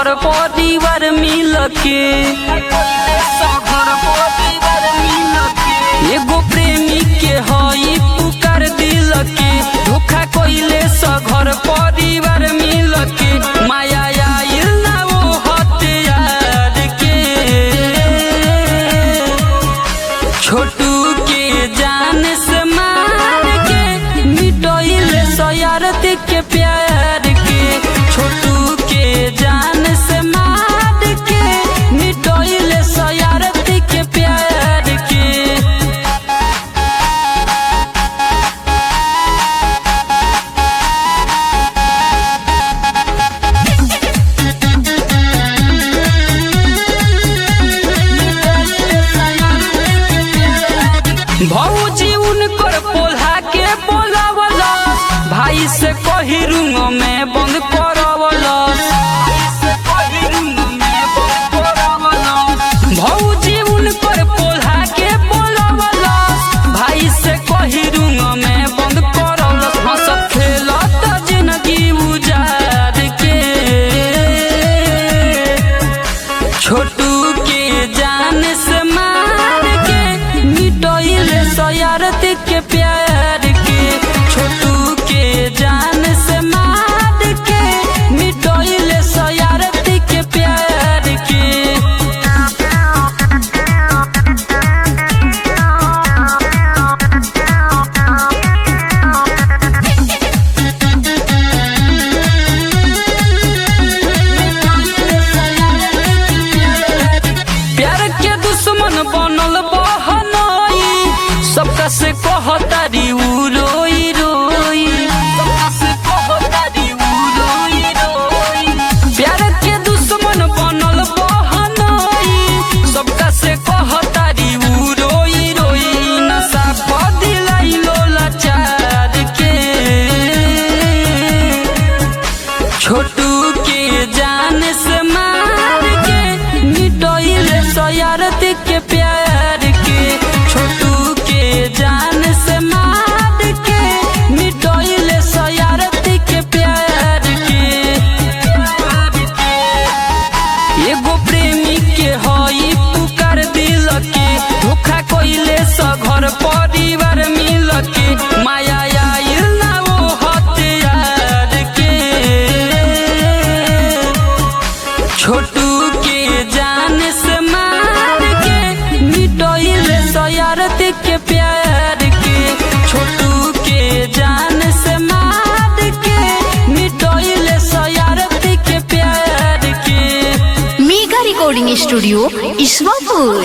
घर परिवार मिल के घर परिवार मिल के एगो प्रेमी के हई पुकार दिल के धोखा कइले स घर परिवार मिल के माया आइल ना वो हथियार के छोटू के जान से मार के मिटोइल सयारत के प्यार के छोटू के जान से मार के मिटोइल सयारत के प्यार के भौजी उनकर पोल्हा के बोलावला भाई से कही रूम में बंद करवला भौजी उनकर पोल्हा के बोलावला भाई से कही रूम में बंद करवला हंसत खेलत जिंदगी उजार के छोटू के जान से मार के मिटोइल सयारत के प्यार के छोटू के जान से मार के मिटोइल सयारत के प्यार के प्यार के दुश्मन बनल बहनोई सबका से कहतारी उ रोई रोई सबका से कहतारी उ रोई रोई प्यार के दुश्मन बनल बहनोई सबका से कहतारी उ रोई रोई नशा पदिलाई लोला चार के छोटू के जान से मार के मिटोइल सयारत के प्यार के छोटू के जान से मार के मिटोइल सयारत के प्यार के एगो प्रेमी के हई पुकार दिल के धोखा कइले स घर परिवार मिल के माया आइल ना वो हथियार के छोटू के जान से मार के मिटोइल सयारत के प्यार के छोटू के जान से मार के मिटोइल सयारत के प्यार के मेगा रिकॉर्डिंग स्टूडियो ईश्वरपुर